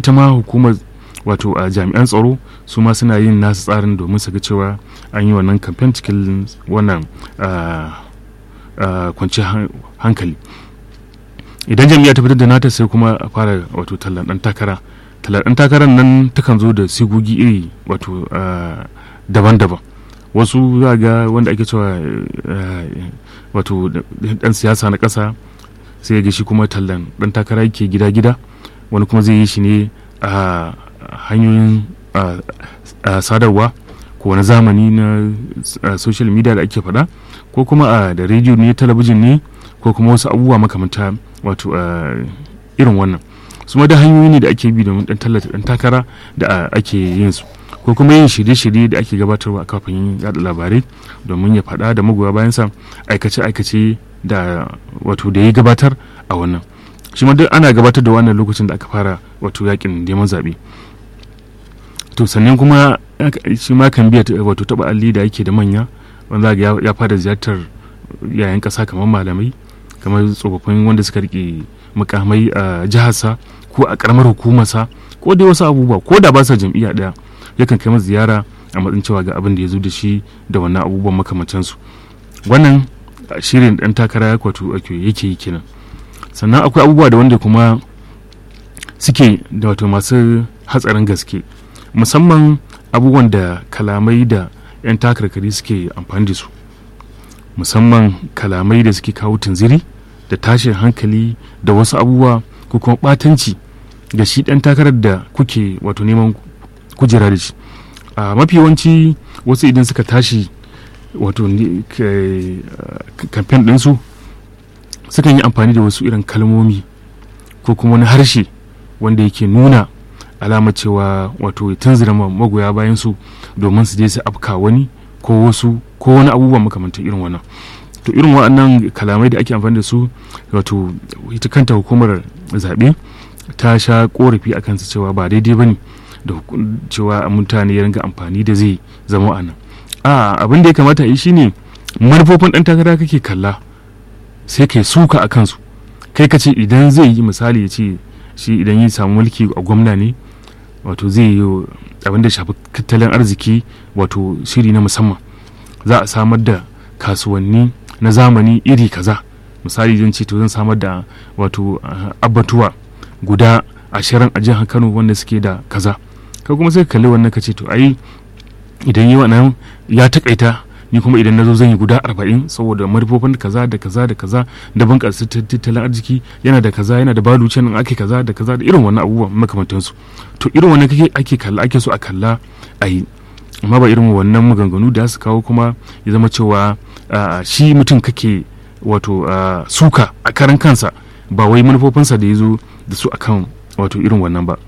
ita ma hukumar wato a jami'an tsaro su ma suna yin nasu tsarin domin su ga cewa an yi wannan kamfen cikin wannan kwanciyar hankali idan jam'iyya ta fitar da nata sai kuma a fara wato tallan dan takara tallan dan takarar nan takan zo da sigogi iri wato daban-daban wasu za ga wanda ake cewa wato dan siyasa na ƙasa sai ga shi kuma tallan dan takara yake gida-gida wani kuma zai yi shi ne a hanyoyin sadarwa ko wani zamani na social media da ake faɗa ko kuma a da rediyo ne talabijin ne ko kuma wasu abubuwa makamanta wato irin wannan su ma da hanyoyi ne da ake bi domin dan tallata dan takara da ake yin su ko kuma yin shirye-shirye da ake gabatarwa a kafin yada labarai domin ya faɗa da magoya bayansa aikace-aikace da wato da ya gabatar a wannan shi ma duk ana gabatar da wannan lokacin da aka fara wato yakin neman zaɓe to sannan kuma shi ma kan biya wato taɓa alli da yake da manya wanda ya fara ziyartar yayan ƙasa kamar malamai kamar tsofaffin wanda suka rike mukamai a jiharsa ko a ƙaramar hukumarsa ko dai wasu abubuwa ko da ba sa jam'iyya ɗaya yakan kai masa ziyara a matsayin cewa ga abin da ya zo da shi da wannan abubuwan makamantansu wannan shirin ɗan takara ya kwato yake yi kenan sannan akwai abubuwa da wanda kuma suke da wato masu hatsarin gaske musamman abubuwan da kalamai da 'yan takarkari suke amfani da su musamman kalamai da suke kawo tunziri da tashin hankali da wasu abubuwa ko kuma batanci da shi ɗan takarar da kuke wato neman kujera da shi a mafi yawanci wasu idan suka tashi wato kamfen ɗinsu sukan yi amfani da wasu irin kalmomi ko kuma wani harshe wanda yake nuna alama cewa wato tunzura magoya bayan su domin su je su afka wani ko wasu ko wani abubuwa makamantan irin wannan to irin waɗannan kalamai da ake amfani da su wato ita kanta hukumar zaɓe ta sha korafi a kansu cewa ba daidai ba ne da cewa mutane ya ringa amfani da zai zama a nan a abin da ya kamata yi shine manufofin ɗan takara kake kalla sai kai suka a kansu kai ka ce idan zai yi misali ya ce shi idan ya samu mulki a gwamna ne wato zai yi abin da shafi tattalin arziki wato shiri na musamman za a samar da kasuwanni na zamani iri kaza misali zan ce to zan samar da wato abbatuwa guda ashirin a jihar kano wanda suke da kaza ka kuma sai kalli wannan ka ce to ai idan yi wannan ya takaita ni kuma idan na zo zan yi guda arba'in saboda manufofin kaza da kaza da kaza da bunƙasa tattalin arziki yana da kaza yana da baluce nan ake kaza da kaza da irin wannan abubuwan makamantansu to irin wannan kake ake kalla ake so a kalla a yi amma ba irin wannan maganganu da su kawo kuma ya zama cewa shi mutum kake wato suka a karan kansa ba wai manufofinsa da ya zo da su akan wato irin wannan ba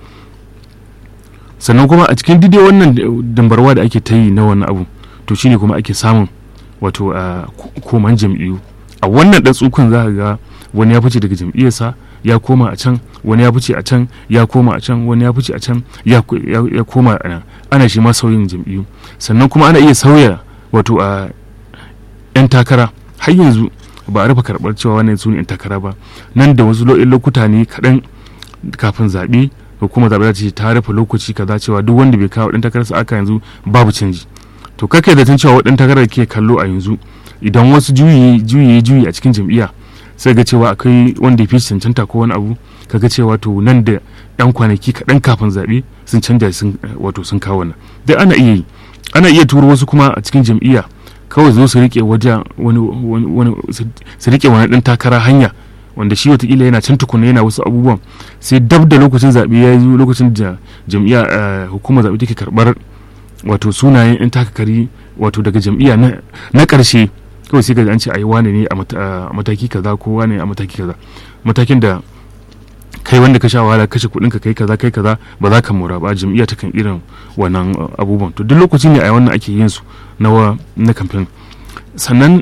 sannan kuma a cikin dide wannan dambarwa da ake ta yi na wannan abu to shine kuma ake samun wato a koman jam'iyyu a wannan dan tsukun za ga wani ya fice daga jam'iyyarsa ya koma a can wani ya fice a can ya koma a can wani ya fice a can ya koma a nan ana shi ma sauyin jam'iyyu sannan kuma ana iya sauya wato a yan takara har yanzu ba a rufe karɓar cewa wannan su ne yan takara ba nan da wasu lokuta ne kaɗan kafin zaɓe hukumar zaɓe za ta ce ta rufe lokaci kaza cewa duk wanda bai kawo ɗan takararsa aka yanzu babu canji to kake da tun cewa waɗanda takarar ke kallo a yanzu idan wasu juyi juyi juyi a cikin jam'iyya sai ga cewa akwai wanda ya fi cancanta ko wani abu kaga cewa to nan da yan kwanaki kaɗan kafin zaɓe sun canja sun wato sun kawo nan dai ana iya yi ana iya turo wasu kuma a cikin jam'iyya kawai zo su rike wajen wani wani su rike wani ɗan takara hanya wanda shi watakila yana can tukuna yana wasu abubuwan sai dab da lokacin zaɓe ya zo lokacin da jam'iyya hukumar zaɓe take karɓar wato sunayen 'yan takakari wato daga jam'iyya na ƙarshe kawai sai ga an ce a yi wane ne a mataki kaza ko wane a mataki kaza matakin da kai wanda ka sha wahala kashe kuɗin ka kai kaza kai kaza ba za ka mora ba jam'iyya ta kan irin wannan abubuwan to duk lokaci ne a wannan ake yin su na na kamfen sannan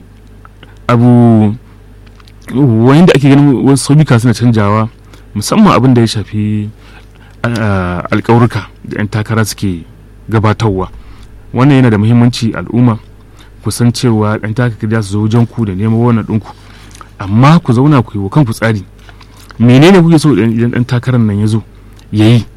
abu wani da ake ganin wasu saubika suna canjawa musamman abin da ya shafi alƙawurka da 'yan takara suke gabatarwa wannan yana da muhimmanci al'umma ku san cewa ɗan takakar su zo wajen ku da neman wannan ɗinku amma ku zauna ku yi wa kanku tsari menene kuke so idan ɗan takarar nan ya zo ya yi